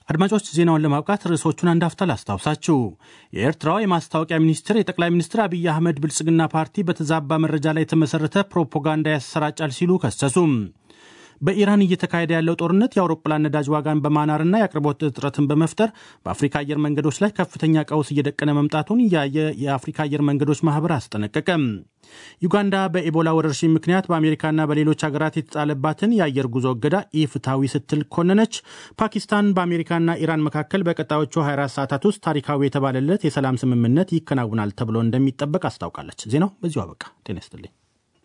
አድማጮች ዜናውን ለማብቃት ርዕሶቹን አንድ አፍታ ላስታውሳችሁ። የኤርትራው የማስታወቂያ ሚኒስትር የጠቅላይ ሚኒስትር አብይ አህመድ ብልጽግና ፓርቲ በተዛባ መረጃ ላይ የተመሰረተ ፕሮፓጋንዳ ያሰራጫል ሲሉ ከሰሱም። በኢራን እየተካሄደ ያለው ጦርነት የአውሮፕላን ነዳጅ ዋጋን በማናርና የአቅርቦት እጥረትን በመፍጠር በአፍሪካ አየር መንገዶች ላይ ከፍተኛ ቀውስ እየደቀነ መምጣቱን ያየ የአፍሪካ አየር መንገዶች ማህበር አስጠነቀቀም። ዩጋንዳ በኤቦላ ወረርሽኝ ምክንያት በአሜሪካና በሌሎች ሀገራት የተጣለባትን የአየር ጉዞ እገዳ ኢፍትሐዊ ስትል ኮነነች። ፓኪስታን በአሜሪካና ኢራን መካከል በቀጣዮቹ 24 ሰዓታት ውስጥ ታሪካዊ የተባለለት የሰላም ስምምነት ይከናውናል ተብሎ እንደሚጠበቅ አስታውቃለች። ዜናው በዚሁ አበቃ። ጤና ይስጥልኝ።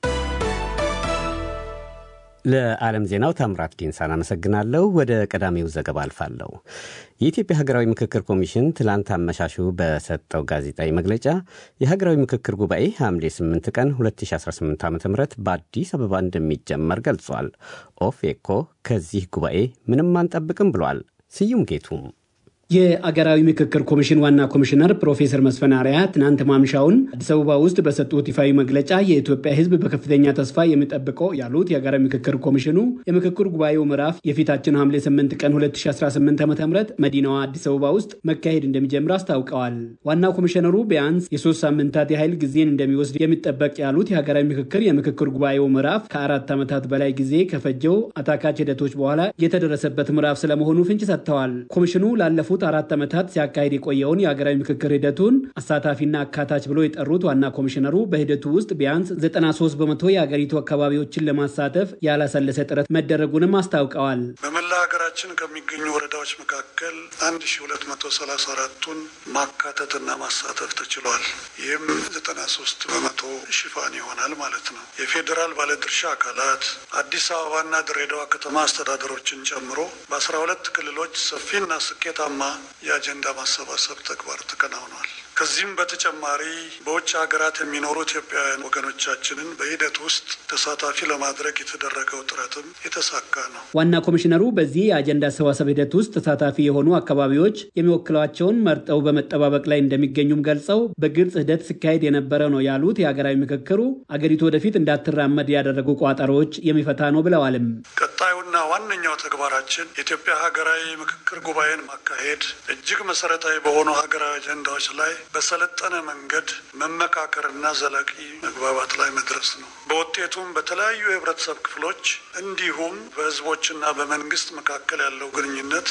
ለዓለም ዜናው ታምራት ዲንሳን አመሰግናለሁ። ወደ ቀዳሚው ዘገባ አልፋለሁ። የኢትዮጵያ ሀገራዊ ምክክር ኮሚሽን ትላንት አመሻሹ በሰጠው ጋዜጣዊ መግለጫ የሀገራዊ ምክክር ጉባኤ ሐምሌ 8 ቀን 2018 ዓ ም በአዲስ አበባ እንደሚጀመር ገልጿል። ኦፌኮ ከዚህ ጉባኤ ምንም አንጠብቅም ብሏል። ስዩም ጌቱም የአገራዊ ምክክር ኮሚሽን ዋና ኮሚሽነር ፕሮፌሰር መስፍን አርአያ ትናንት ማምሻውን አዲስ አበባ ውስጥ በሰጡት ይፋዊ መግለጫ የኢትዮጵያ ሕዝብ በከፍተኛ ተስፋ የሚጠብቀው ያሉት የአገራዊ ምክክር ኮሚሽኑ የምክክር ጉባኤው ምዕራፍ የፊታችን ሐምሌ 8 ቀን 2018 ዓ ም መዲናዋ አዲስ አበባ ውስጥ መካሄድ እንደሚጀምር አስታውቀዋል። ዋና ኮሚሽነሩ ቢያንስ የሶስት ሳምንታት የኃይል ጊዜን እንደሚወስድ የሚጠበቅ ያሉት የሀገራዊ ምክክር የምክክር ጉባኤው ምዕራፍ ከአራት ዓመታት በላይ ጊዜ ከፈጀው አታካች ሂደቶች በኋላ የተደረሰበት ምዕራፍ ስለመሆኑ ፍንጭ ሰጥተዋል። ኮሚሽኑ ላለፉት አራት ዓመታት ሲያካሄድ የቆየውን የሀገራዊ ምክክር ሂደቱን አሳታፊና አካታች ብሎ የጠሩት ዋና ኮሚሽነሩ በሂደቱ ውስጥ ቢያንስ 93 በመቶ የሀገሪቱ አካባቢዎችን ለማሳተፍ ያላሰለሰ ጥረት መደረጉንም አስታውቀዋል። በመላ ሀገራችን ከሚገኙ ወረዳዎች መካከል 1234ቱን ማካተትና ማሳተፍ ተችሏል። ይህም 93 በመቶ ሽፋን ይሆናል ማለት ነው። የፌዴራል ባለድርሻ አካላት አዲስ አበባና ድሬዳዋ ከተማ አስተዳደሮችን ጨምሮ በ12 ክልሎች ሰፊና ስኬታማ የአጀንዳ ማሰባሰብ ተግባር ተከናውኗል። ከዚህም በተጨማሪ በውጭ ሀገራት የሚኖሩ ኢትዮጵያውያን ወገኖቻችንን በሂደት ውስጥ ተሳታፊ ለማድረግ የተደረገው ጥረትም የተሳካ ነው። ዋና ኮሚሽነሩ በዚህ የአጀንዳ አሰባሰብ ሂደት ውስጥ ተሳታፊ የሆኑ አካባቢዎች የሚወክሏቸውን መርጠው በመጠባበቅ ላይ እንደሚገኙም ገልጸው በግልጽ ሂደት ሲካሄድ የነበረ ነው ያሉት የሀገራዊ ምክክሩ አገሪቱ ወደፊት እንዳትራመድ ያደረጉ ቋጠሮዎች የሚፈታ ነው ብለዋልም። ቀጣዩና ዋነኛው ተግባራችን የኢትዮጵያ ሀገራዊ ምክክር ጉባኤን ማካሄድ እጅግ መሰረታዊ በሆኑ ሀገራዊ አጀንዳዎች ላይ በሰለጠነ መንገድ መመካከርና ዘላቂ መግባባት ላይ መድረስ ነው። በውጤቱም በተለያዩ የህብረተሰብ ክፍሎች እንዲሁም በህዝቦችና በመንግስት መካከል ያለው ግንኙነት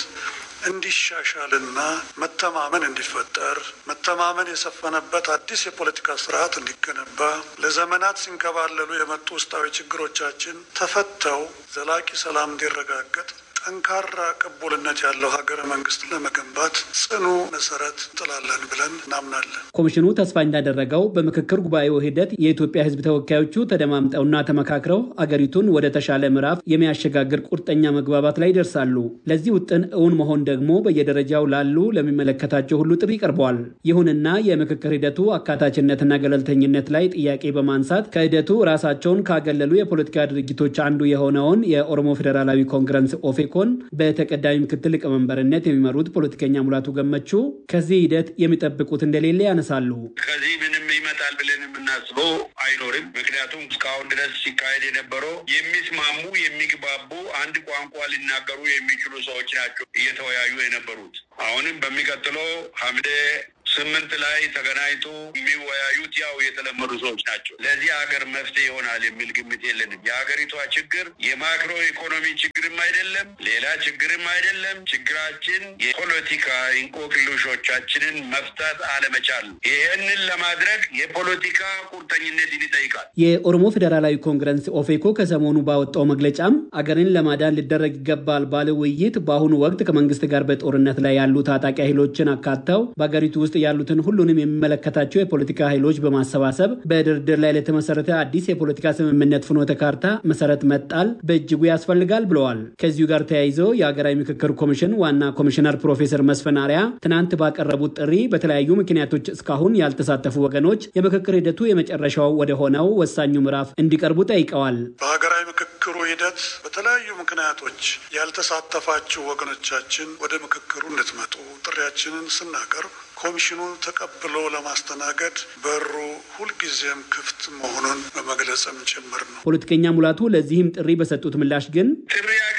እንዲሻሻልና መተማመን እንዲፈጠር መተማመን የሰፈነበት አዲስ የፖለቲካ ስርዓት እንዲገነባ ለዘመናት ሲንከባለሉ የመጡ ውስጣዊ ችግሮቻችን ተፈተው ዘላቂ ሰላም እንዲረጋገጥ ጠንካራ ቅቡልነት ያለው ሀገረ መንግስት ለመገንባት ጽኑ መሰረት እንጥላለን ብለን እናምናለን። ኮሚሽኑ ተስፋ እንዳደረገው በምክክር ጉባኤው ሂደት የኢትዮጵያ ህዝብ ተወካዮቹ ተደማምጠውና ተመካክረው አገሪቱን ወደ ተሻለ ምዕራፍ የሚያሸጋግር ቁርጠኛ መግባባት ላይ ይደርሳሉ። ለዚህ ውጥን እውን መሆን ደግሞ በየደረጃው ላሉ ለሚመለከታቸው ሁሉ ጥሪ ቀርበዋል። ይሁንና የምክክር ሂደቱ አካታችነትና ገለልተኝነት ላይ ጥያቄ በማንሳት ከሂደቱ ራሳቸውን ካገለሉ የፖለቲካ ድርጅቶች አንዱ የሆነውን የኦሮሞ ፌዴራላዊ ኮንግረስ ኦፌኮ በተቀዳሚ ምክትል ሊቀመንበርነት የሚመሩት ፖለቲከኛ ሙላቱ ገመቹ ከዚህ ሂደት የሚጠብቁት እንደሌለ ያነሳሉ። ከዚህ ምንም ይመጣል ብለን የምናስበው አይኖርም። ምክንያቱም እስካሁን ድረስ ሲካሄድ የነበረው የሚስማሙ የሚግባቡ፣ አንድ ቋንቋ ሊናገሩ የሚችሉ ሰዎች ናቸው እየተወያዩ የነበሩት። አሁንም በሚቀጥለው ሐምሌ ስምንት ላይ ተገናኝቶ የሚወያዩት ያው የተለመዱ ሰዎች ናቸው። ለዚህ ሀገር መፍትሄ ይሆናል የሚል ግምት የለንም። የሀገሪቷ ችግር የማክሮ ኢኮኖሚ ችግርም አይደለም፣ ሌላ ችግርም አይደለም። ችግራችን የፖለቲካ እንቆቅልሾቻችንን መፍታት አለመቻል። ይህንን ለማድረግ የፖለቲካ ቁርጠኝነትን ይጠይቃል። የኦሮሞ ፌዴራላዊ ኮንግረስ ኦፌኮ ከሰሞኑ ባወጣው መግለጫም አገርን ለማዳን ሊደረግ ይገባል ባለ ውይይት በአሁኑ ወቅት ከመንግስት ጋር በጦርነት ላይ ያሉ ታጣቂ ኃይሎችን አካተው በሀገሪቱ ውስጥ ያሉትን ሁሉንም የሚመለከታቸው የፖለቲካ ኃይሎች በማሰባሰብ በድርድር ላይ ለተመሰረተ አዲስ የፖለቲካ ስምምነት ፍኖተ ካርታ መሰረት መጣል በእጅጉ ያስፈልጋል ብለዋል። ከዚሁ ጋር ተያይዞ የሀገራዊ ምክክር ኮሚሽን ዋና ኮሚሽነር ፕሮፌሰር መስፍን አርአያ ትናንት ባቀረቡት ጥሪ በተለያዩ ምክንያቶች እስካሁን ያልተሳተፉ ወገኖች የምክክር ሂደቱ የመጨረሻው ወደ ሆነው ወሳኙ ምዕራፍ እንዲቀርቡ ጠይቀዋል። በሀገራዊ ምክክሩ ሂደት በተለያዩ ምክንያቶች ያልተሳተፋችሁ ወገኖቻችን ወደ ምክክሩ እንድትመጡ ጥሪያችንን ስናቀርብ ኮሚሽኑ ተቀብሎ ለማስተናገድ በሩ ሁልጊዜም ክፍት መሆኑን በመግለጽም ጭምር ነው። ፖለቲከኛ ሙላቱ ለዚህም ጥሪ በሰጡት ምላሽ ግን ጥሪ አቅራቢዎቹ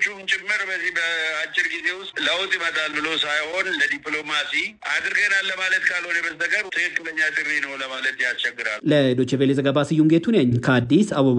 ሌሎቹም ጭምር በዚህ በአጭር ጊዜ ውስጥ ለውጥ ይመጣል ብሎ ሳይሆን ለዲፕሎማሲ አድርገናል ለማለት ካልሆነ በስተቀር ትክክለኛ ጥሪ ነው ለማለት ያስቸግራል። ለዶይቼ ቬለ ዘገባ ስዩም ጌቱ ነኝ ከአዲስ አበባ።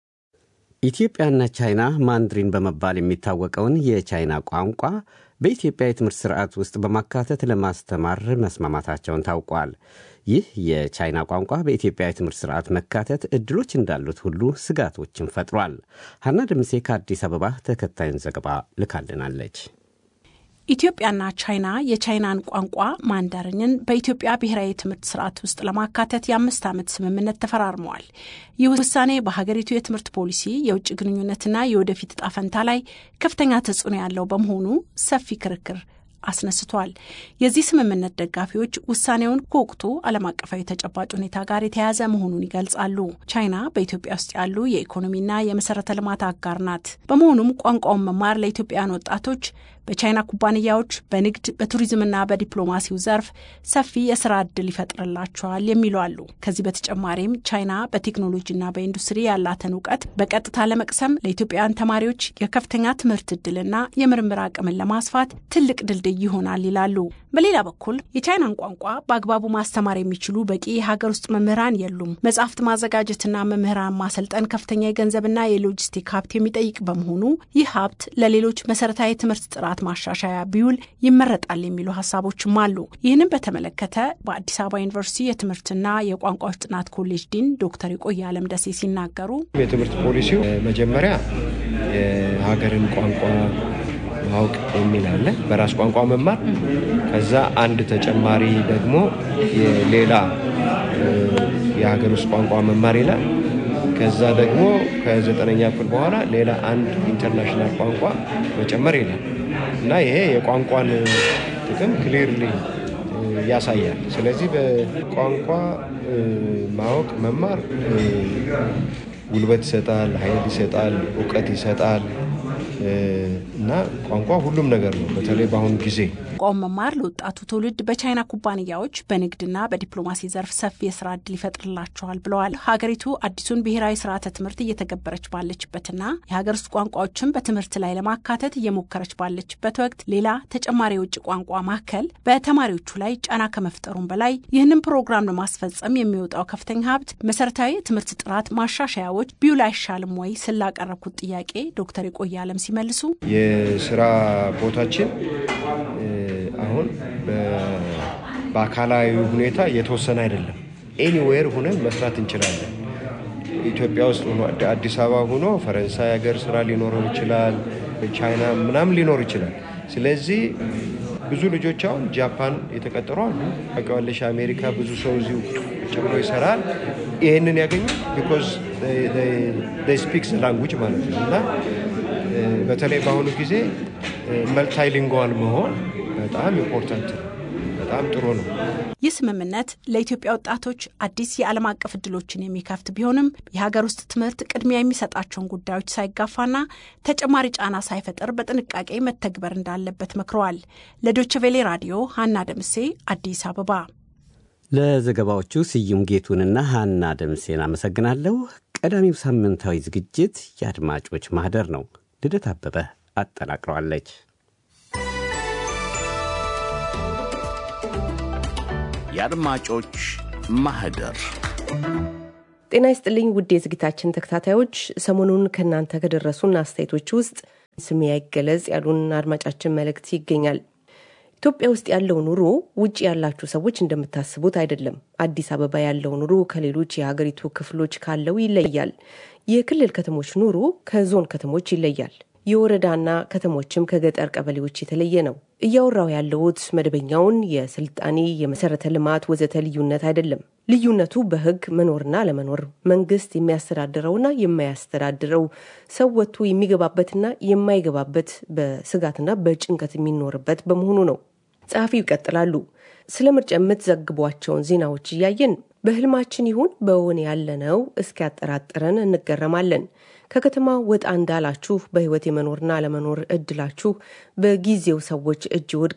ኢትዮጵያና ቻይና ማንድሪን በመባል የሚታወቀውን የቻይና ቋንቋ በኢትዮጵያ የትምህርት ስርዓት ውስጥ በማካተት ለማስተማር መስማማታቸውን ታውቋል። ይህ የቻይና ቋንቋ በኢትዮጵያ የትምህርት ስርዓት መካተት እድሎች እንዳሉት ሁሉ ስጋቶችን ፈጥሯል። ሀና ደምሴ ከአዲስ አበባ ተከታዩን ዘገባ ልካልናለች። ኢትዮጵያና ቻይና የቻይናን ቋንቋ ማንዳርኝን በኢትዮጵያ ብሔራዊ የትምህርት ስርዓት ውስጥ ለማካተት የአምስት ዓመት ስምምነት ተፈራርመዋል። ይህ ውሳኔ በሀገሪቱ የትምህርት ፖሊሲ፣ የውጭ ግንኙነትና የወደፊት እጣ ፈንታ ላይ ከፍተኛ ተጽዕኖ ያለው በመሆኑ ሰፊ ክርክር አስነስቷል። የዚህ ስምምነት ደጋፊዎች ውሳኔውን ከወቅቱ ዓለም አቀፋዊ ተጨባጭ ሁኔታ ጋር የተያያዘ መሆኑን ይገልጻሉ። ቻይና በኢትዮጵያ ውስጥ ያሉ የኢኮኖሚና የመሰረተ ልማት አጋር ናት። በመሆኑም ቋንቋውን መማር ለኢትዮጵያውያን ወጣቶች በቻይና ኩባንያዎች በንግድ በቱሪዝምና በዲፕሎማሲው ዘርፍ ሰፊ የስራ ዕድል ይፈጥርላቸዋል የሚሉ አሉ። ከዚህ በተጨማሪም ቻይና በቴክኖሎጂና በኢንዱስትሪ ያላትን እውቀት በቀጥታ ለመቅሰም ለኢትዮጵያውያን ተማሪዎች የከፍተኛ ትምህርት ዕድልና የምርምር አቅምን ለማስፋት ትልቅ ድልድይ ይሆናል ይላሉ። በሌላ በኩል የቻይናን ቋንቋ በአግባቡ ማስተማር የሚችሉ በቂ የሀገር ውስጥ መምህራን የሉም። መጽሐፍት ማዘጋጀትና መምህራን ማሰልጠን ከፍተኛ የገንዘብና የሎጂስቲክ ሀብት የሚጠይቅ በመሆኑ ይህ ሀብት ለሌሎች መሰረታዊ ትምህርት ጥራት ማሻሻያ ቢውል ይመረጣል የሚሉ ሀሳቦችም አሉ። ይህንም በተመለከተ በአዲስ አበባ ዩኒቨርሲቲ የትምህርትና የቋንቋዎች ጥናት ኮሌጅ ዲን ዶክተር የቆየ አለም ደሴ ሲናገሩ የትምህርት ፖሊሲው መጀመሪያ የሀገርን ቋንቋ ማወቅ የሚል አለ፣ በራስ ቋንቋ መማር። ከዛ አንድ ተጨማሪ ደግሞ ሌላ የሀገር ውስጥ ቋንቋ መማር ይላል። ከዛ ደግሞ ከዘጠነኛ ክፍል በኋላ ሌላ አንድ ኢንተርናሽናል ቋንቋ መጨመር ይላል እና ይሄ የቋንቋን ጥቅም ክሊርሊ ያሳያል። ስለዚህ በቋንቋ ማወቅ መማር ጉልበት ይሰጣል፣ ኃይል ይሰጣል፣ እውቀት ይሰጣል እና ቋንቋ ሁሉም ነገር ነው። በተለይ በአሁኑ ጊዜ ቋንቋውን መማር ለወጣቱ ትውልድ በቻይና ኩባንያዎች በንግድና በዲፕሎማሲ ዘርፍ ሰፊ የስራ እድል ይፈጥርላቸዋል ብለዋል። ሀገሪቱ አዲሱን ብሔራዊ ስርዓተ ትምህርት እየተገበረች ባለችበትና የሀገር ውስጥ ቋንቋዎችን በትምህርት ላይ ለማካተት እየሞከረች ባለችበት ወቅት ሌላ ተጨማሪ የውጭ ቋንቋ ማዕከል በተማሪዎቹ ላይ ጫና ከመፍጠሩም በላይ ይህንን ፕሮግራም ለማስፈጸም የሚወጣው ከፍተኛ ሀብት መሰረታዊ የትምህርት ጥራት ማሻሻያዎች ቢውል አይሻልም ወይ ስላቀረብኩት ጥያቄ ዶክተር የቆየ አለም ሲመልሱ የስራ ቦታችን አሁን በአካላዊ ሁኔታ የተወሰነ አይደለም። ኤኒዌር ሁነን መስራት እንችላለን። ኢትዮጵያ ውስጥ ሆኖ አዲስ አበባ ሆኖ ፈረንሳይ ሀገር ስራ ሊኖረው ይችላል፣ ቻይና ምናምን ሊኖር ይችላል። ስለዚህ ብዙ ልጆች አሁን ጃፓን የተቀጠሩ አሉ። ታውቂዋለሽ፣ አሜሪካ ብዙ ሰው እዚሁ ቁጭ ብሎ ይሰራል። ይህንን ያገኙ ቢኮዝ ስፒክስ ላንጉጅ ማለት ነው እና በተለይ በአሁኑ ጊዜ መልታይሊንጓል መሆን በጣም ኢምፖርታንት ነው። በጣም ጥሩ ነው። ይህ ስምምነት ለኢትዮጵያ ወጣቶች አዲስ የዓለም አቀፍ እድሎችን የሚከፍት ቢሆንም የሀገር ውስጥ ትምህርት ቅድሚያ የሚሰጣቸውን ጉዳዮች ሳይጋፋና ተጨማሪ ጫና ሳይፈጥር በጥንቃቄ መተግበር እንዳለበት መክረዋል። ለዶችቬሌ ራዲዮ ሀና ደምሴ አዲስ አበባ። ለዘገባዎቹ ስዩም ጌቱንና ሀና ደምሴን አመሰግናለሁ። ቀዳሚው ሳምንታዊ ዝግጅት የአድማጮች ማህደር ነው። ልደት አበበ አጠናቅረዋለች። የአድማጮች ማህደር ጤና ይስጥልኝ ውድ የዝግታችን ተከታታዮች፣ ሰሞኑን ከእናንተ ከደረሱን አስተያየቶች ውስጥ ስሜ አይገለጽ ያሉን አድማጫችን መልእክት ይገኛል። ኢትዮጵያ ውስጥ ያለው ኑሮ ውጭ ያላችሁ ሰዎች እንደምታስቡት አይደለም። አዲስ አበባ ያለው ኑሮ ከሌሎች የሀገሪቱ ክፍሎች ካለው ይለያል። የክልል ከተሞች ኑሮ ከዞን ከተሞች ይለያል። የወረዳና ከተሞችም ከገጠር ቀበሌዎች የተለየ ነው። እያወራው ያለውት መደበኛውን የስልጣኔ የመሰረተ ልማት ወዘተ ልዩነት አይደለም። ልዩነቱ በሕግ መኖርና ለመኖር መንግስት የሚያስተዳድረውና የማያስተዳድረው ሰው ወጥቶ የሚገባበትና የማይገባበት በስጋትና በጭንቀት የሚኖርበት በመሆኑ ነው። ጸሐፊው ይቀጥላሉ። ስለ ምርጫ የምትዘግቧቸውን ዜናዎች እያየን በህልማችን ይሁን በውን ያለነው እስኪያጠራጥረን እንገረማለን። ከከተማ ወጣ እንዳላችሁ በህይወት የመኖርና አለመኖር እድላችሁ በጊዜው ሰዎች እጅ ይወድቃል።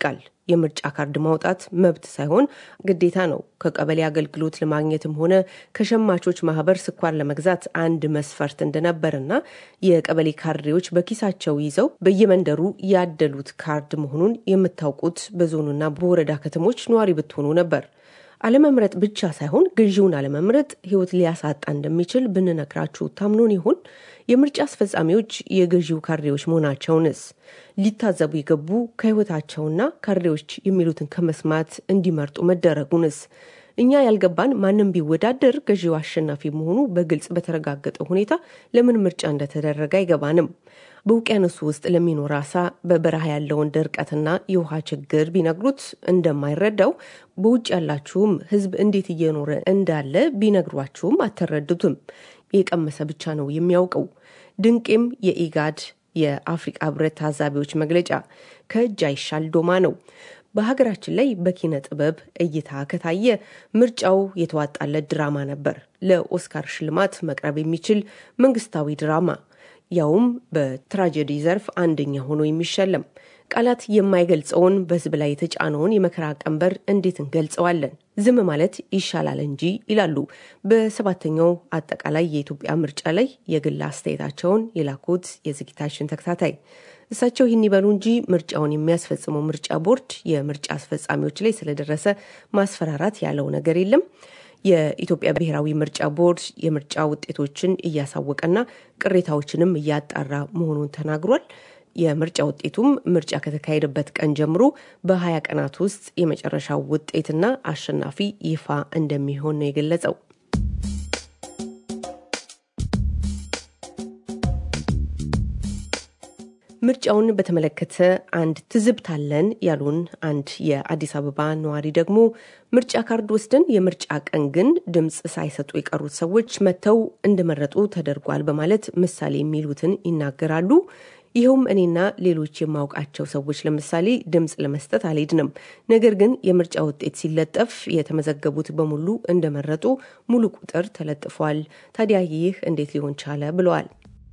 የምርጫ ካርድ ማውጣት መብት ሳይሆን ግዴታ ነው። ከቀበሌ አገልግሎት ለማግኘትም ሆነ ከሸማቾች ማህበር ስኳር ለመግዛት አንድ መስፈርት እንደነበርና የቀበሌ ካድሬዎች በኪሳቸው ይዘው በየመንደሩ ያደሉት ካርድ መሆኑን የምታውቁት በዞኑና በወረዳ ከተሞች ነዋሪ ብትሆኑ ነበር። አለመምረጥ ብቻ ሳይሆን ገዢውን አለመምረጥ ሕይወት ሊያሳጣ እንደሚችል ብንነግራችሁ ታምኖን ይሆን? የምርጫ አስፈጻሚዎች የገዢው ካድሬዎች መሆናቸውንስ ሊታዘቡ የገቡ ከሕይወታቸውና ካድሬዎች የሚሉትን ከመስማት እንዲመርጡ መደረጉንስ እኛ ያልገባን ማንም ቢወዳደር ገዢው አሸናፊ መሆኑ በግልጽ በተረጋገጠ ሁኔታ ለምን ምርጫ እንደተደረገ አይገባንም። በውቅያኖሱ ውስጥ ለሚኖር አሳ በበረሃ ያለውን ድርቀትና የውሃ ችግር ቢነግሩት እንደማይረዳው በውጭ ያላችሁም ሕዝብ እንዴት እየኖረ እንዳለ ቢነግሯችሁም አትረዱትም። የቀመሰ ብቻ ነው የሚያውቀው። ድንቄም የኢጋድ የአፍሪቃ ህብረት ታዛቢዎች መግለጫ ከእጅ አይሻል ዶማ ነው። በሀገራችን ላይ በኪነ ጥበብ እይታ ከታየ ምርጫው የተዋጣለት ድራማ ነበር። ለኦስካር ሽልማት መቅረብ የሚችል መንግስታዊ ድራማ ያውም በትራጀዲ ዘርፍ አንደኛ ሆኖ የሚሸለም ቃላት የማይገልጸውን በህዝብ ላይ የተጫነውን የመከራ ቀንበር እንዴት እንገልጸዋለን? ዝም ማለት ይሻላል እንጂ ይላሉ በሰባተኛው አጠቃላይ የኢትዮጵያ ምርጫ ላይ የግል አስተያየታቸውን የላኩት የዝግጅታችን ተከታታይ። እሳቸው ይህን ይበሉ እንጂ ምርጫውን የሚያስፈጽመው ምርጫ ቦርድ የምርጫ አስፈጻሚዎች ላይ ስለደረሰ ማስፈራራት ያለው ነገር የለም። የኢትዮጵያ ብሔራዊ ምርጫ ቦርድ የምርጫ ውጤቶችን እያሳወቀና ቅሬታዎችንም እያጣራ መሆኑን ተናግሯል። የምርጫ ውጤቱም ምርጫ ከተካሄደበት ቀን ጀምሮ በሀያ ቀናት ውስጥ የመጨረሻው ውጤትና አሸናፊ ይፋ እንደሚሆን ነው የገለጸው። ምርጫውን በተመለከተ አንድ ትዝብት አለን ያሉን አንድ የአዲስ አበባ ነዋሪ ደግሞ ምርጫ ካርድ ወስደን የምርጫ ቀን ግን ድምፅ ሳይሰጡ የቀሩት ሰዎች መጥተው እንደመረጡ ተደርጓል በማለት ምሳሌ የሚሉትን ይናገራሉ። ይኸውም እኔና ሌሎች የማውቃቸው ሰዎች ለምሳሌ ድምፅ ለመስጠት አልሄድንም። ነገር ግን የምርጫ ውጤት ሲለጠፍ የተመዘገቡት በሙሉ እንደመረጡ ሙሉ ቁጥር ተለጥፏል። ታዲያ ይህ እንዴት ሊሆን ቻለ? ብለዋል።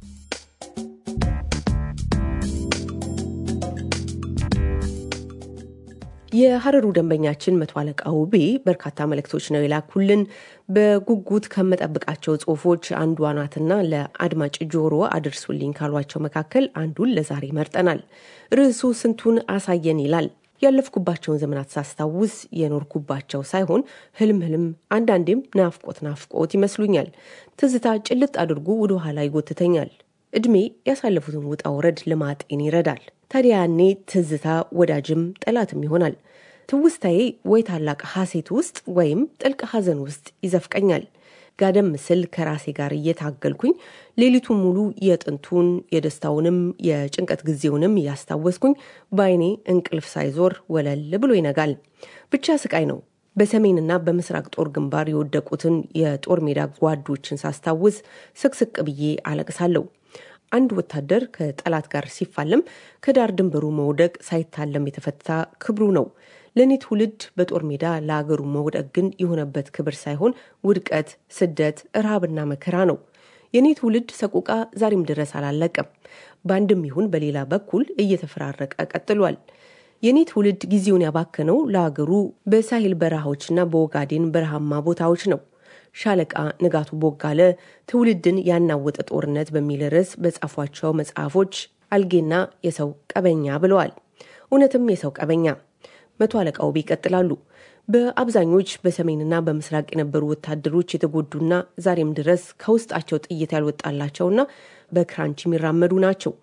የሀረሩ ደንበኛችን መቶ አለቃ ውቤ በርካታ መልእክቶች ነው የላኩልን። በጉጉት ከመጠብቃቸው ጽሁፎች አንዷ ናትና ለአድማጭ ጆሮ አድርሱልኝ ካሏቸው መካከል አንዱን ለዛሬ መርጠናል። ርዕሱ ስንቱን አሳየን ይላል። ያለፍኩባቸውን ዘመናት ሳስታውስ የኖርኩባቸው ሳይሆን ህልም ህልም፣ አንዳንዴም ናፍቆት ናፍቆት ይመስሉኛል። ትዝታ ጭልጥ አድርጎ ወደ ኋላ ይጎትተኛል። እድሜ ያሳለፉትን ውጣ ውረድ ለማጤን ይረዳል። ታዲያ ያኔ ትዝታ ወዳጅም ጠላትም ይሆናል። ትውስታዬ ወይ ታላቅ ሐሴት ውስጥ ወይም ጥልቅ ሐዘን ውስጥ ይዘፍቀኛል። ጋደም ስል ከራሴ ጋር እየታገልኩኝ ሌሊቱን ሙሉ የጥንቱን የደስታውንም የጭንቀት ጊዜውንም እያስታወስኩኝ በአይኔ እንቅልፍ ሳይዞር ወለል ብሎ ይነጋል። ብቻ ስቃይ ነው። በሰሜንና በምስራቅ ጦር ግንባር የወደቁትን የጦር ሜዳ ጓዶችን ሳስታውስ ስቅስቅ ብዬ አለቅሳለሁ። አንድ ወታደር ከጠላት ጋር ሲፋለም ከዳር ድንበሩ መውደቅ ሳይታለም የተፈታ ክብሩ ነው። ለእኔ ትውልድ በጦር ሜዳ ለአገሩ መውደቅ ግን የሆነበት ክብር ሳይሆን ውድቀት፣ ስደት፣ ረሃብና መከራ ነው። የእኔ ትውልድ ሰቆቃ ዛሬም ድረስ አላለቀም። በአንድም ይሁን በሌላ በኩል እየተፈራረቀ ቀጥሏል። የእኔ ትውልድ ጊዜውን ያባከነው ለአገሩ በሳሂል በረሃዎችና በኦጋዴን በረሃማ ቦታዎች ነው። ሻለቃ ንጋቱ ቦጋለ ትውልድን ያናወጠ ጦርነት በሚል ርዕስ በጻፏቸው መጽሐፎች አልጌና የሰው ቀበኛ ብለዋል። እውነትም የሰው ቀበኛ። መቶ አለቃ ውቤ ይቀጥላሉ። በአብዛኞች በሰሜንና በምስራቅ የነበሩ ወታደሮች የተጎዱና ዛሬም ድረስ ከውስጣቸው ጥይት ያልወጣላቸውና በክራንች የሚራመዱ ናቸው።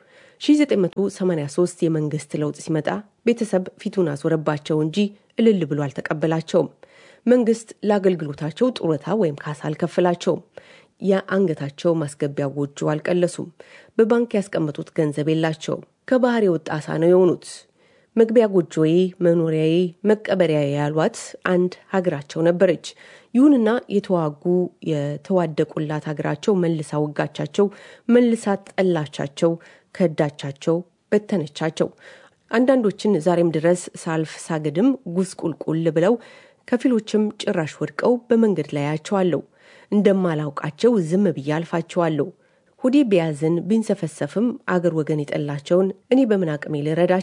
1983 የመንግስት ለውጥ ሲመጣ ቤተሰብ ፊቱን አዞረባቸው እንጂ እልል ብሎ አልተቀበላቸውም። መንግስት ለአገልግሎታቸው ጡረታ ወይም ካሳ አልከፍላቸውም። የአንገታቸው ማስገቢያ ጎጆ አልቀለሱም። በባንክ ያስቀመጡት ገንዘብ የላቸውም። ከባህር የወጣ አሳ ነው የሆኑት። መግቢያ ጎጆዬ፣ መኖሪያዬ፣ መቀበሪያዬ ያሏት አንድ ሀገራቸው ነበረች። ይሁንና የተዋጉ የተዋደቁላት ሀገራቸው መልሳ ወጋቻቸው፣ መልሳ ጠላቻቸው፣ ከዳቻቸው፣ በተነቻቸው። አንዳንዶችን ዛሬም ድረስ ሳልፍ ሳግድም ጉስቁልቁል ብለው ከፊሎችም ጭራሽ ወድቀው በመንገድ ላይ አያቸዋለሁ። እንደማላውቃቸው ዝም ብዬ አልፋቸዋለሁ። ሁዴ ቢያዝን ቢንሰፈሰፍም አገር ወገን የጠላቸውን እኔ በምን አቅሜ ልረዳቸው?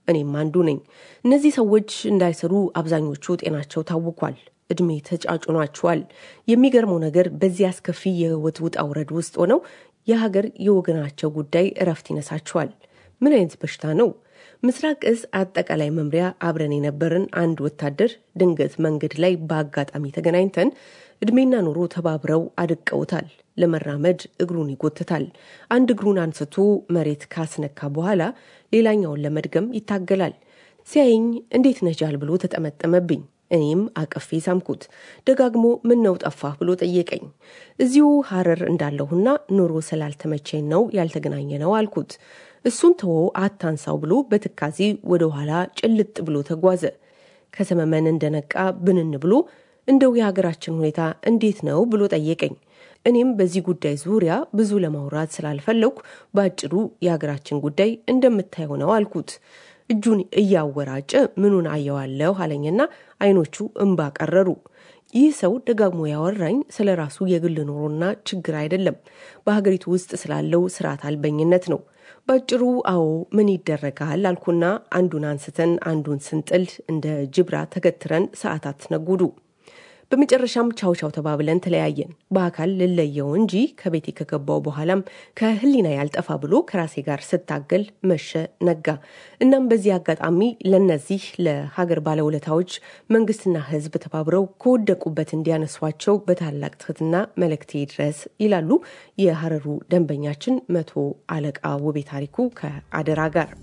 እኔም አንዱ ነኝ። እነዚህ ሰዎች እንዳይሰሩ አብዛኞቹ ጤናቸው ታውኳል። እድሜ ተጫጭኗቸዋል። የሚገርመው ነገር በዚህ አስከፊ የህይወት ውጣ ውረድ ውስጥ ሆነው የሀገር የወገናቸው ጉዳይ እረፍት ይነሳቸዋል። ምን አይነት በሽታ ነው? ምስራቅ እዝ አጠቃላይ መምሪያ አብረን የነበርን አንድ ወታደር ድንገት መንገድ ላይ በአጋጣሚ ተገናኝተን እድሜና ኑሮ ተባብረው አድቀውታል። ለመራመድ እግሩን ይጎትታል። አንድ እግሩን አንስቶ መሬት ካስነካ በኋላ ሌላኛውን ለመድገም ይታገላል። ሲያየኝ እንዴት ነጃል ብሎ ተጠመጠመብኝ። እኔም አቅፌ ሳምኩት። ደጋግሞ ምን ነው ጠፋህ ብሎ ጠየቀኝ። እዚሁ ሀረር እንዳለሁና ኑሮ ስላልተመቸኝ ነው ያልተገናኘ ነው አልኩት። እሱን ተወ አታንሳው ብሎ በትካዜ ወደ ኋላ ጭልጥ ብሎ ተጓዘ። ከሰመመን እንደነቃ ብንን ብሎ እንደው የሀገራችን ሁኔታ እንዴት ነው ብሎ ጠየቀኝ። እኔም በዚህ ጉዳይ ዙሪያ ብዙ ለማውራት ስላልፈለግኩ በአጭሩ የሀገራችን ጉዳይ እንደምታየው ነው አልኩት። እጁን እያወራጨ ምኑን አየዋለሁ አለኝና አይኖቹ እንባ ቀረሩ። ይህ ሰው ደጋግሞ ያወራኝ ስለ ራሱ የግል ኑሮና ችግር አይደለም፣ በሀገሪቱ ውስጥ ስላለው ስርዓት አልበኝነት ነው። በአጭሩ አዎ ምን ይደረጋል አልኩና አንዱን አንስተን አንዱን ስንጥል እንደ ጅብራ ተገትረን ሰዓታት ነጉዱ። በመጨረሻም ቻው ቻው ተባብለን ተለያየን። በአካል ልለየው እንጂ ከቤቴ ከገባው በኋላም ከህሊና ያልጠፋ ብሎ ከራሴ ጋር ስታገል መሸ ነጋ። እናም በዚህ አጋጣሚ ለነዚህ ለሀገር ባለውለታዎች መንግስትና ህዝብ ተባብረው ከወደቁበት እንዲያነሷቸው በታላቅ ትህትና መልእክቴ ድረስ ይላሉ የሀረሩ ደንበኛችን መቶ አለቃ ውቤ ታሪኩ ከአደራ ጋር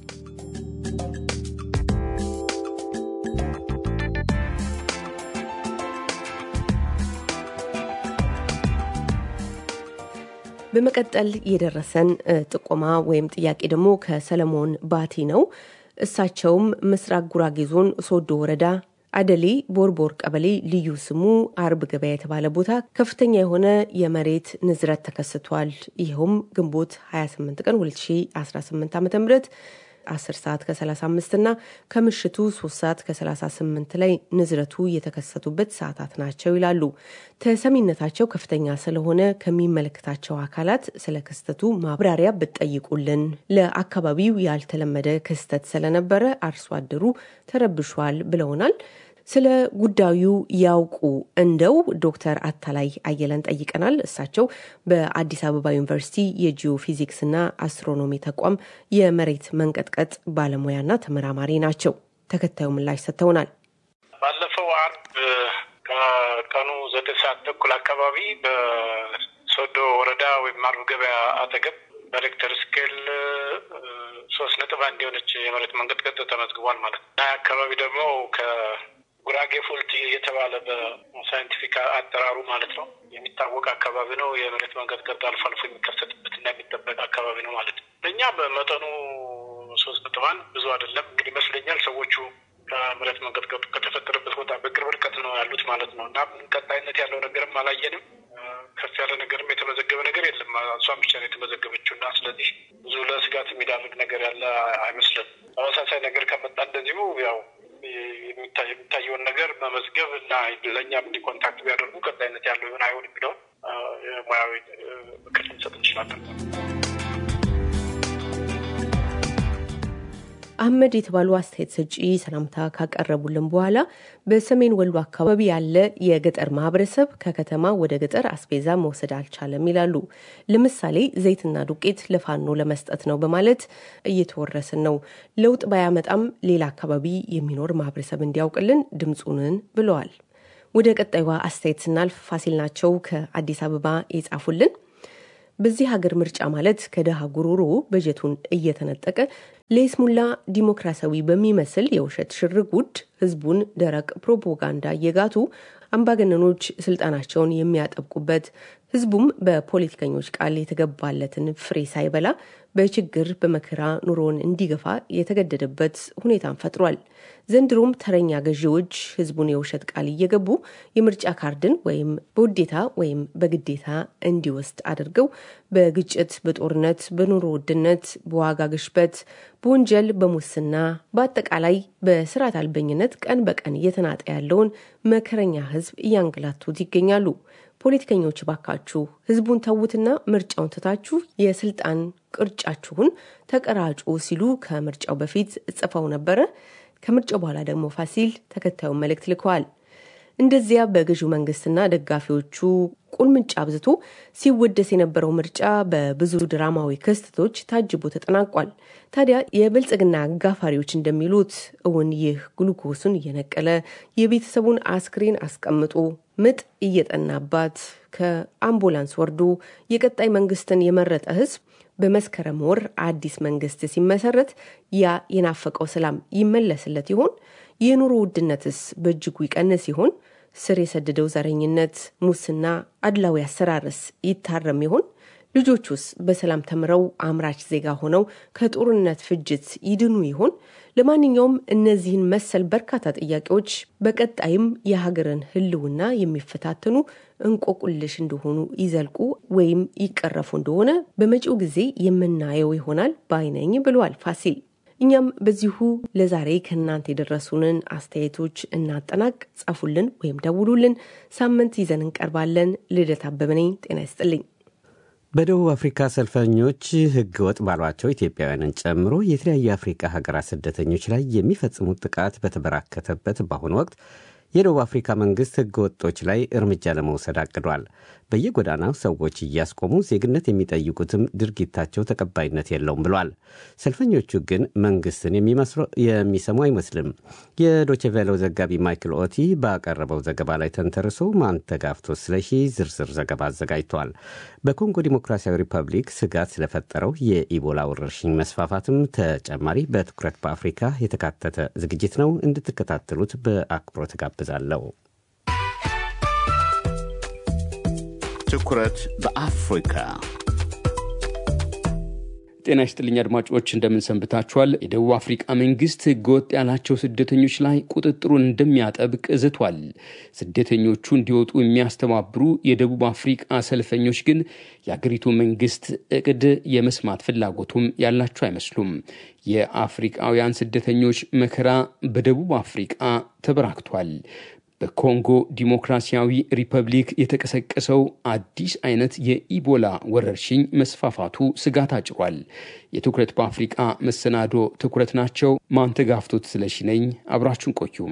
በመቀጠል የደረሰን ጥቆማ ወይም ጥያቄ ደግሞ ከሰለሞን ባቲ ነው። እሳቸውም ምስራቅ ጉራጌ ዞን ሶዶ ወረዳ አደሌ ቦርቦር ቀበሌ ልዩ ስሙ አርብ ገበያ የተባለ ቦታ ከፍተኛ የሆነ የመሬት ንዝረት ተከስቷል። ይኸውም ግንቦት 28 ቀን 2018 ዓ ም 10 ሰዓት ከ35 እና ከምሽቱ 3 ሰዓት ከ38 ላይ ንዝረቱ የተከሰቱበት ሰዓታት ናቸው ይላሉ። ተሰሚነታቸው ከፍተኛ ስለሆነ ከሚመለከታቸው አካላት ስለ ክስተቱ ማብራሪያ ብትጠይቁልን። ለአካባቢው ያልተለመደ ክስተት ስለነበረ አርሶ አደሩ ተረብሿል ብለውናል። ስለ ጉዳዩ ያውቁ እንደው ዶክተር አታላይ አየለን ጠይቀናል። እሳቸው በአዲስ አበባ ዩኒቨርሲቲ የጂኦ ፊዚክስና አስትሮኖሚ ተቋም የመሬት መንቀጥቀጥ ባለሙያና ተመራማሪ ናቸው። ተከታዩ ምላሽ ሰጥተውናል። ባለፈው አርብ ከቀኑ ዘጠኝ ሰዓት ተኩል አካባቢ በሶዶ ወረዳ ወይም አርብ ገበያ አጠገብ በሬክተር ስኬል ሶስት ነጥብ አንድ የሆነች የመሬት መንቀጥቀጥ ተመዝግቧል ማለት ነው። አካባቢ ደግሞ ጉራጌ ፎልት የተባለ በሳይንቲፊክ አጠራሩ ማለት ነው የሚታወቅ አካባቢ ነው። የመሬት መንቀጥቀጥ አልፎ አልፎ የሚከሰትበት እና የሚጠበቅ አካባቢ ነው ማለት ነው። ለእኛ በመጠኑ ሶስት ነጥብ አንድ ብዙ አይደለም እንግዲህ ይመስለኛል። ሰዎቹ ከመሬት መንቀጥቀጡ ከተፈጠረበት ቦታ በቅርብ ርቀት ነው ያሉት ማለት ነው እና ቀጣይነት ያለው ነገርም አላየንም። ከፍ ያለ ነገርም የተመዘገበ ነገር የለም። እሷም ብቻ ነው የተመዘገበችው እና ስለዚህ ብዙ ለስጋት የሚዳርግ ነገር ያለ አይመስልም። ተመሳሳይ ነገር ከመጣ እንደዚሁ ያው የሚታየውን ነገር መመዝገብ እና ለእኛም እንዲ ኮንታክት ቢያደርጉ ቀጣይነት ያለው ይሆን አይሆን የሚለውን ሙያዊ ምክር ልንሰጥ እንችላለን። አህመድ የተባሉ አስተያየት ሰጪ ሰላምታ ካቀረቡልን በኋላ በሰሜን ወሎ አካባቢ ያለ የገጠር ማህበረሰብ ከከተማ ወደ ገጠር አስቤዛ መውሰድ አልቻለም ይላሉ። ለምሳሌ ዘይትና ዱቄት ለፋኖ ለመስጠት ነው በማለት እየተወረስን ነው። ለውጥ ባያመጣም ሌላ አካባቢ የሚኖር ማህበረሰብ እንዲያውቅልን ድምፁንን ብለዋል። ወደ ቀጣዩዋ አስተያየት ስናልፍ ፋሲል ናቸው ከአዲስ አበባ የጻፉልን በዚህ ሀገር ምርጫ ማለት ከደሃ ጉሮሮ በጀቱን እየተነጠቀ ለይስሙላ ዲሞክራሲያዊ በሚመስል የውሸት ሽርጉድ ህዝቡን ደረቅ ፕሮፓጋንዳ እየጋቱ አምባገነኖች ስልጣናቸውን የሚያጠብቁበት ህዝቡም በፖለቲከኞች ቃል የተገባለትን ፍሬ ሳይበላ በችግር በመከራ ኑሮን እንዲገፋ የተገደደበት ሁኔታን ፈጥሯል። ዘንድሮም ተረኛ ገዢዎች ህዝቡን የውሸት ቃል እየገቡ የምርጫ ካርድን ወይም በውዴታ ወይም በግዴታ እንዲወስድ አድርገው በግጭት፣ በጦርነት፣ በኑሮ ውድነት፣ በዋጋ ግሽበት፣ በወንጀል፣ በሙስና በአጠቃላይ በስርዓት አልበኝነት ቀን በቀን እየተናጠ ያለውን መከረኛ ህዝብ እያንገላቱት ይገኛሉ። ፖለቲከኞች ባካችሁ ህዝቡን ተዉትና ምርጫውን ትታችሁ የስልጣን ቅርጫችሁን ተቀራጩ ሲሉ ከምርጫው በፊት ጽፈው ነበረ። ከምርጫው በኋላ ደግሞ ፋሲል ተከታዩን መልእክት ልከዋል። እንደዚያ በገዢው መንግስትና ደጋፊዎቹ ቁልምጫ አብዝቶ ሲወደስ የነበረው ምርጫ በብዙ ድራማዊ ክስተቶች ታጅቦ ተጠናቋል። ታዲያ የብልጽግና አጋፋሪዎች እንደሚሉት እውን ይህ ግሉኮሱን እየነቀለ የቤተሰቡን አስክሬን አስቀምጦ ምጥ እየጠናባት ከአምቡላንስ ወርዶ የቀጣይ መንግስትን የመረጠ ህዝብ በመስከረም ወር አዲስ መንግስት ሲመሰረት ያ የናፈቀው ሰላም ይመለስለት ይሆን? የኑሮ ውድነትስ በእጅጉ ይቀንስ ይሆን? ስር የሰደደው ዘረኝነት፣ ሙስና፣ አድላዊ አሰራርስ ይታረም ይሆን? ልጆቹስ በሰላም ተምረው አምራች ዜጋ ሆነው ከጦርነት ፍጅት ይድኑ ይሆን? ለማንኛውም እነዚህን መሰል በርካታ ጥያቄዎች በቀጣይም የሀገርን ህልውና የሚፈታተኑ እንቆቁልሽ እንደሆኑ ይዘልቁ ወይም ይቀረፉ እንደሆነ በመጪው ጊዜ የምናየው ይሆናል ባይነኝ ብለዋል ፋሲል። እኛም በዚሁ ለዛሬ ከእናንተ የደረሱንን አስተያየቶች እናጠናቅ። ጻፉልን ወይም ደውሉልን። ሳምንት ይዘን እንቀርባለን። ልደት አበበ ነኝ። ጤና ይስጥልኝ። በደቡብ አፍሪካ ሰልፈኞች ህገ ወጥ ባሏቸው ኢትዮጵያውያንን ጨምሮ የተለያዩ የአፍሪካ ሀገራት ስደተኞች ላይ የሚፈጽሙት ጥቃት በተበራከተበት በአሁኑ ወቅት የደቡብ አፍሪካ መንግስት ህገ ወጦች ላይ እርምጃ ለመውሰድ አቅዷል። በየጎዳናው ሰዎች እያስቆሙ ዜግነት የሚጠይቁትም ድርጊታቸው ተቀባይነት የለውም ብሏል። ሰልፈኞቹ ግን መንግስትን የሚሰሙ አይመስልም። የዶችቬለው ዘጋቢ ማይክል ኦቲ ባቀረበው ዘገባ ላይ ተንተርሶ ማንተጋፍቶ ስለሺ ዝርዝር ዘገባ አዘጋጅቷል። በኮንጎ ዲሞክራሲያዊ ሪፐብሊክ ስጋት ስለፈጠረው የኢቦላ ወረርሽኝ መስፋፋትም ተጨማሪ በትኩረት በአፍሪካ የተካተተ ዝግጅት ነው። እንድትከታተሉት በአክብሮት ጋብዛለሁ። ትኩረት በአፍሪካ ጤና ይስጥልኝ አድማጮች፣ እንደምን ሰንብታችኋል? የደቡብ አፍሪቃ መንግስት ህገወጥ ያላቸው ስደተኞች ላይ ቁጥጥሩን እንደሚያጠብቅ ዝቷል። ስደተኞቹ እንዲወጡ የሚያስተባብሩ የደቡብ አፍሪቃ ሰልፈኞች ግን የአገሪቱ መንግስት እቅድ የመስማት ፍላጎቱም ያላቸው አይመስሉም። የአፍሪቃውያን ስደተኞች መከራ በደቡብ አፍሪቃ ተበራክቷል። በኮንጎ ዲሞክራሲያዊ ሪፐብሊክ የተቀሰቀሰው አዲስ አይነት የኢቦላ ወረርሽኝ መስፋፋቱ ስጋት አጭሯል። የትኩረት በአፍሪቃ መሰናዶ ትኩረት ናቸው። ማንተጋፍቶት ስለሺ ነኝ። አብራችሁን ቆዩም።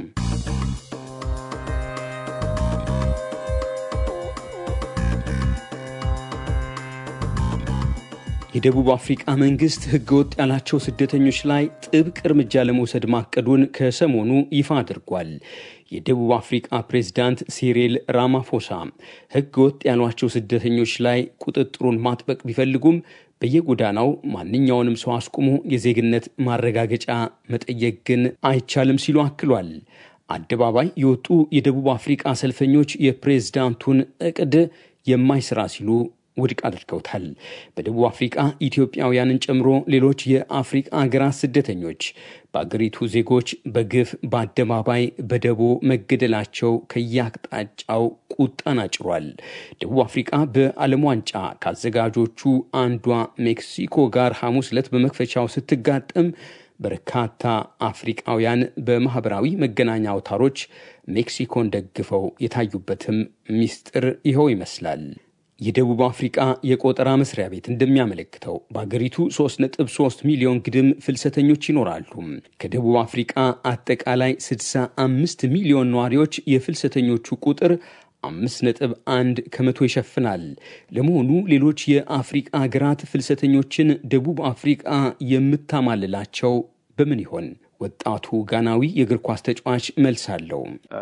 የደቡብ አፍሪቃ መንግስት ህገወጥ ያላቸው ስደተኞች ላይ ጥብቅ እርምጃ ለመውሰድ ማቀዱን ከሰሞኑ ይፋ አድርጓል። የደቡብ አፍሪቃ ፕሬዝዳንት ሲሪል ራማፎሳ ህገወጥ ያሏቸው ስደተኞች ላይ ቁጥጥሩን ማጥበቅ ቢፈልጉም በየጎዳናው ማንኛውንም ሰው አስቁሞ የዜግነት ማረጋገጫ መጠየቅ ግን አይቻልም ሲሉ አክሏል። አደባባይ የወጡ የደቡብ አፍሪቃ ሰልፈኞች የፕሬዝዳንቱን እቅድ የማይሰራ ሲሉ ውድቅ አድርገውታል። በደቡብ አፍሪቃ ኢትዮጵያውያንን ጨምሮ ሌሎች የአፍሪቃ ሀገራት ስደተኞች በአገሪቱ ዜጎች በግፍ በአደባባይ በደቦ መገደላቸው ከየአቅጣጫው ቁጣን አጭሯል። ደቡብ አፍሪቃ በዓለም ዋንጫ ከአዘጋጆቹ አንዷ ሜክሲኮ ጋር ሐሙስ ዕለት በመክፈቻው ስትጋጠም በርካታ አፍሪቃውያን በማኅበራዊ መገናኛ አውታሮች ሜክሲኮን ደግፈው የታዩበትም ሚስጥር ይኸው ይመስላል። የደቡብ አፍሪቃ የቆጠራ መስሪያ ቤት እንደሚያመለክተው በአገሪቱ 3.3 ሚሊዮን ግድም ፍልሰተኞች ይኖራሉ። ከደቡብ አፍሪቃ አጠቃላይ 65 ሚሊዮን ነዋሪዎች የፍልሰተኞቹ ቁጥር 5.1 ከመቶ ይሸፍናል። ለመሆኑ ሌሎች የአፍሪቃ ሀገራት ፍልሰተኞችን ደቡብ አፍሪቃ የምታማልላቸው በምን ይሆን? ወጣቱ ጋናዊ የእግር ኳስ ተጫዋች መልስ አለው።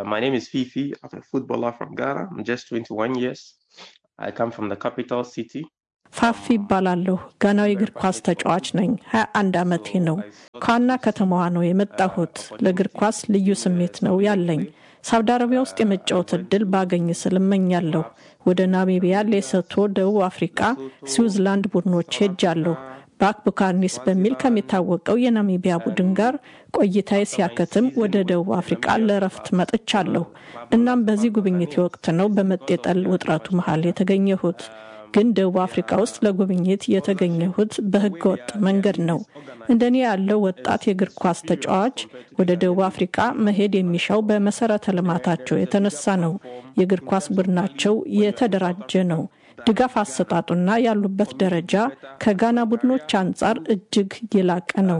ፋፊ ይባላለሁ። ጋናዊ እግር ኳስ ተጫዋች ነኝ። 21 ዓመቴ ነው። ከዋና ከተማዋ ነው የመጣሁት። ለእግር ኳስ ልዩ ስሜት ነው ያለኝ። ሳውዲ አረቢያ ውስጥ የመጫወት እድል ባገኝ ስል እመኛለሁ። ወደ ናሚቢያ፣ ሌሶቶ፣ ደቡብ አፍሪካ፣ ስዊዝላንድ ቡድኖች ሄጃለሁ። ባክ ቡካርኒስ በሚል ከሚታወቀው የናሚቢያ ቡድን ጋር ቆይታዬ ሲያከትም ወደ ደቡብ አፍሪቃ ለረፍት መጥቻለሁ። እናም በዚህ ጉብኝቴ ወቅት ነው በመጤጠል ውጥረቱ መሀል የተገኘሁት። ግን ደቡብ አፍሪካ ውስጥ ለጉብኝት የተገኘሁት በህገ ወጥ መንገድ ነው። እንደኔ ያለው ወጣት የእግር ኳስ ተጫዋች ወደ ደቡብ አፍሪካ መሄድ የሚሻው በመሰረተ ልማታቸው የተነሳ ነው። የእግር ኳስ ቡድናቸው የተደራጀ ነው። ድጋፍ አሰጣጡና ያሉበት ደረጃ ከጋና ቡድኖች አንጻር እጅግ የላቀ ነው።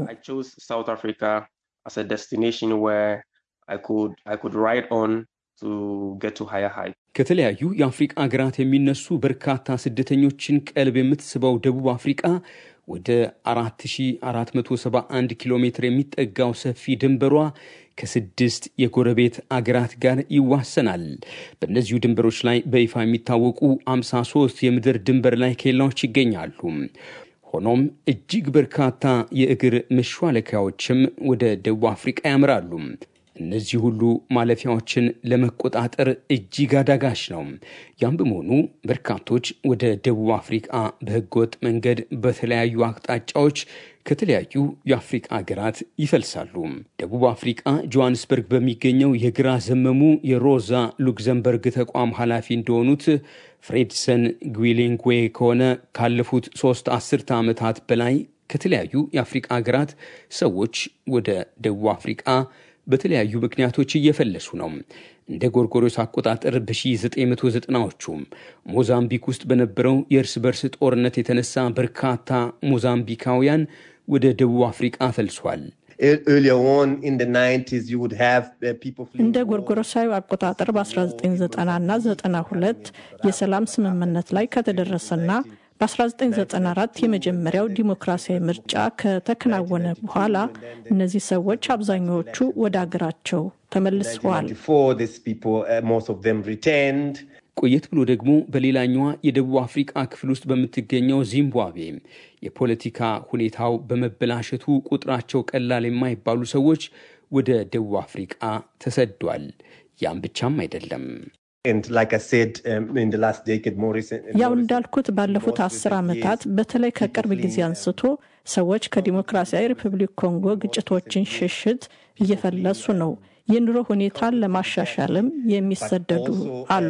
ከተለያዩ የአፍሪቃ ሀገራት የሚነሱ በርካታ ስደተኞችን ቀልብ የምትስበው ደቡብ አፍሪቃ ወደ 4471 ኪሎ ሜትር የሚጠጋው ሰፊ ድንበሯ ከስድስት የጎረቤት አገራት ጋር ይዋሰናል። በእነዚሁ ድንበሮች ላይ በይፋ የሚታወቁ 53 የምድር ድንበር ላይ ኬላዎች ይገኛሉ። ሆኖም እጅግ በርካታ የእግር መሿለኪያዎችም ወደ ደቡብ አፍሪቃ ያምራሉ። እነዚህ ሁሉ ማለፊያዎችን ለመቆጣጠር እጅግ አዳጋች ነው። ያም በመሆኑ በርካቶች ወደ ደቡብ አፍሪቃ በህገወጥ መንገድ በተለያዩ አቅጣጫዎች ከተለያዩ የአፍሪቃ ሀገራት ይፈልሳሉ። ደቡብ አፍሪቃ ጆሃንስበርግ በሚገኘው የግራ ዘመሙ የሮዛ ሉክዘምበርግ ተቋም ኃላፊ እንደሆኑት ፍሬድሰን ጉዊሌንጉዌ ከሆነ ካለፉት ሶስት አስርተ ዓመታት በላይ ከተለያዩ የአፍሪቃ ሀገራት ሰዎች ወደ ደቡብ አፍሪቃ በተለያዩ ምክንያቶች እየፈለሱ ነው። እንደ ጎርጎሮስ አቆጣጠር በ1990ዎቹ ሞዛምቢክ ውስጥ በነበረው የእርስ በርስ ጦርነት የተነሳ በርካታ ሞዛምቢካውያን ወደ ደቡብ አፍሪቃ ፈልሷል። እንደ ጎርጎሮሳዊ አቆጣጠር በ1990 እና 92 የሰላም ስምምነት ላይ ከተደረሰና በ1994 የመጀመሪያው ዲሞክራሲያዊ ምርጫ ከተከናወነ በኋላ እነዚህ ሰዎች አብዛኛዎቹ ወደ አገራቸው ተመልሰዋል። ቆየት ብሎ ደግሞ በሌላኛዋ የደቡብ አፍሪቃ ክፍል ውስጥ በምትገኘው ዚምባብዌ የፖለቲካ ሁኔታው በመበላሸቱ ቁጥራቸው ቀላል የማይባሉ ሰዎች ወደ ደቡብ አፍሪቃ ተሰዷል። ያም ብቻም አይደለም። ያው እንዳልኩት ባለፉት አስር ዓመታት በተለይ ከቅርብ ጊዜ አንስቶ ሰዎች ከዲሞክራሲያዊ ሪፐብሊክ ኮንጎ ግጭቶችን ሽሽት እየፈለሱ ነው። የኑሮ ሁኔታን ለማሻሻልም የሚሰደዱ አሉ።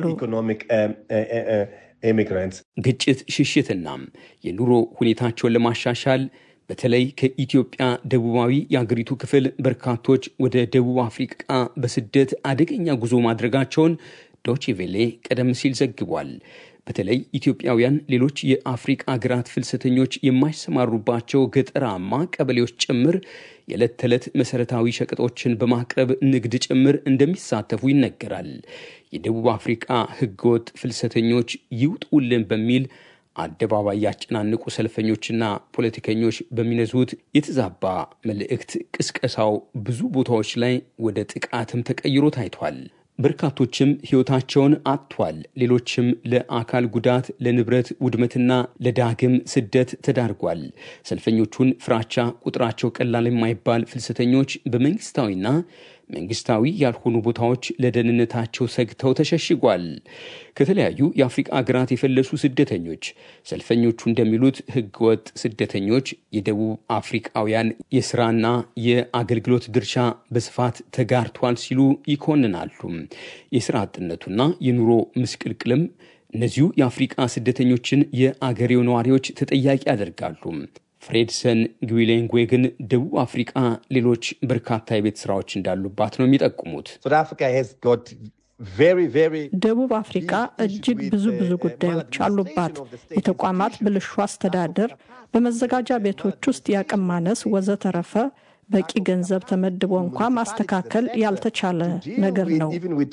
ግጭት ሽሽትና የኑሮ ሁኔታቸውን ለማሻሻል በተለይ ከኢትዮጵያ ደቡባዊ የአገሪቱ ክፍል በርካቶች ወደ ደቡብ አፍሪቃ በስደት አደገኛ ጉዞ ማድረጋቸውን ዶችቬሌ ቀደም ሲል ዘግቧል። በተለይ ኢትዮጵያውያን ሌሎች የአፍሪቃ ሀገራት ፍልሰተኞች የማይሰማሩባቸው ገጠራማ ቀበሌዎች ጭምር የዕለት ተዕለት መሠረታዊ ሸቀጦችን በማቅረብ ንግድ ጭምር እንደሚሳተፉ ይነገራል። የደቡብ አፍሪቃ ሕገወጥ ፍልሰተኞች ይውጡልን በሚል አደባባይ ያጨናንቁ ሰልፈኞችና ፖለቲከኞች በሚነዙት የተዛባ መልእክት ቅስቀሳው ብዙ ቦታዎች ላይ ወደ ጥቃትም ተቀይሮ ታይቷል። በርካቶችም ሕይወታቸውን አጥቷል። ሌሎችም ለአካል ጉዳት፣ ለንብረት ውድመትና ለዳግም ስደት ተዳርጓል። ሰልፈኞቹን ፍራቻ ቁጥራቸው ቀላል የማይባል ፍልሰተኞች በመንግስታዊና መንግስታዊ ያልሆኑ ቦታዎች ለደህንነታቸው ሰግተው ተሸሽጓል። ከተለያዩ የአፍሪቃ ሀገራት የፈለሱ ስደተኞች ሰልፈኞቹ እንደሚሉት ህገወጥ ስደተኞች የደቡብ አፍሪቃውያን የስራና የአገልግሎት ድርሻ በስፋት ተጋርቷል ሲሉ ይኮንናሉ። የስራ አጥነቱና የኑሮ ምስቅልቅልም እነዚሁ የአፍሪቃ ስደተኞችን የአገሬው ነዋሪዎች ተጠያቂ ያደርጋሉ። ፍሬድሰን ግዊሌንጉዌ ግን ደቡብ አፍሪቃ ሌሎች በርካታ የቤት ስራዎች እንዳሉባት ነው የሚጠቁሙት። ደቡብ አፍሪካ እጅግ ብዙ ብዙ ጉዳዮች አሉባት። የተቋማት ብልሹ አስተዳደር፣ በመዘጋጃ ቤቶች ውስጥ የአቅም ማነስ ወዘተረፈ በቂ ገንዘብ ተመድቦ እንኳ ማስተካከል ያልተቻለ ነገር ነው።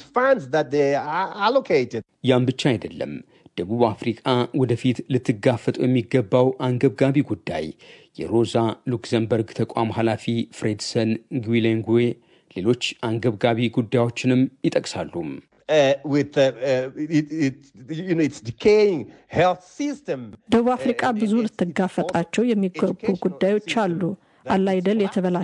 ያም ብቻ አይደለም። ደቡብ አፍሪቃ ወደፊት ልትጋፈጠው የሚገባው አንገብጋቢ ጉዳይ የሮዛ ሉክዘምበርግ ተቋም ኃላፊ ፍሬድሰን ግዊሌንጉዌ ሌሎች አንገብጋቢ ጉዳዮችንም ይጠቅሳሉ። ደቡብ አፍሪቃ ብዙ ልትጋፈጣቸው የሚገቡ ጉዳዮች አሉ። አላይደል የተበላ